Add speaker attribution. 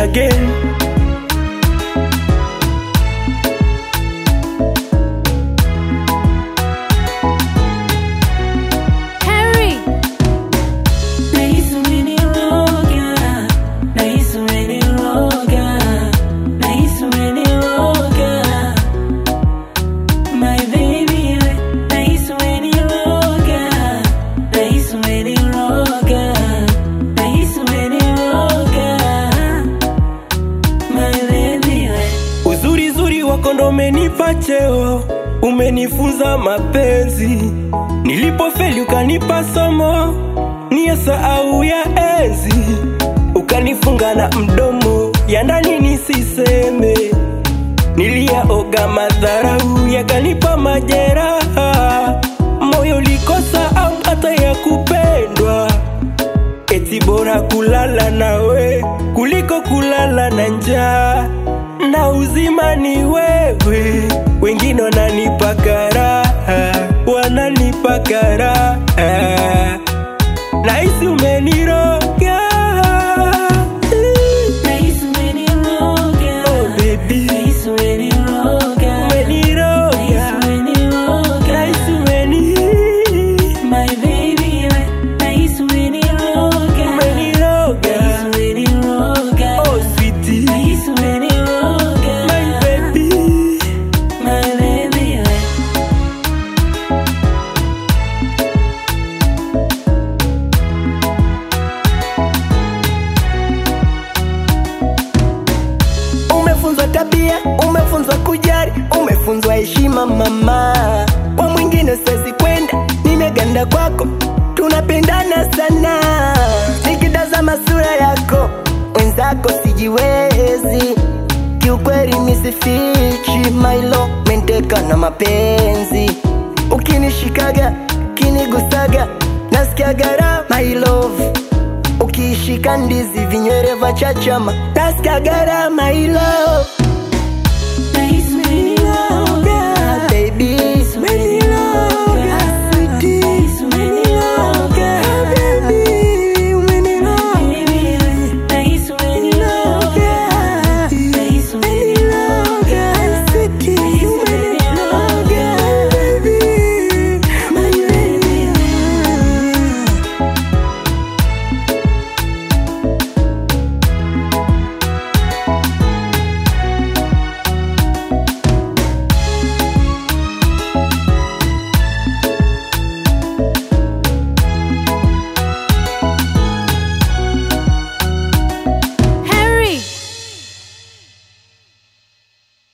Speaker 1: again.
Speaker 2: Henry,
Speaker 3: Nahisi umeniroga, nahisi umeniroga, nahisi umeniroga. My baby, nahisi umeniroga, nahisi umeniroga, nahisi umeniroga. My baby,
Speaker 1: Uzuri zuri wako ndo umenipa cheo, umenifunza mapenzi. Nilipofeli ukanipa somo, niyo sahau ya enzi. Ukanifunga na mdomo, ya ndani nisiseme. Niliyaoga madharau, yakanipa majeraha. Moyo ulikosa amu hata ya kupendwa. Eti bora kulala nawe kuliko kulala na njaa, na uzima ni wewe. Wengine wananipa karaha, wananipa karaha, nahisi umeniroga.
Speaker 3: nahisi umeniroga,
Speaker 1: Oh baby,
Speaker 3: nahisi umeniroga,
Speaker 1: umeniroga,
Speaker 3: nahisi umeniroga.
Speaker 1: nahisi umeni
Speaker 3: My baby, nahisi umeniroga,
Speaker 1: umeniroga.
Speaker 3: nahisi umeniroga,
Speaker 1: Oh sweetie,
Speaker 3: nahisi umeniroga,
Speaker 1: my baby.
Speaker 3: my baby.
Speaker 4: Umefunzwa tabia, umefunzwa kujari, umefunzwa heshima mama. Kwa mwingine siwezi kwenda, nimeganda kwako, tunapendana sana. Nikitazama sura yako, wenzako sijiwezi. Kiukweli misifichi, mailo menteka na mapenzi. Ukinishikaga, kinigusaga, nasikiaga raha, my love ukishika ndizi vinywere vya chachama nasikia gharama hilo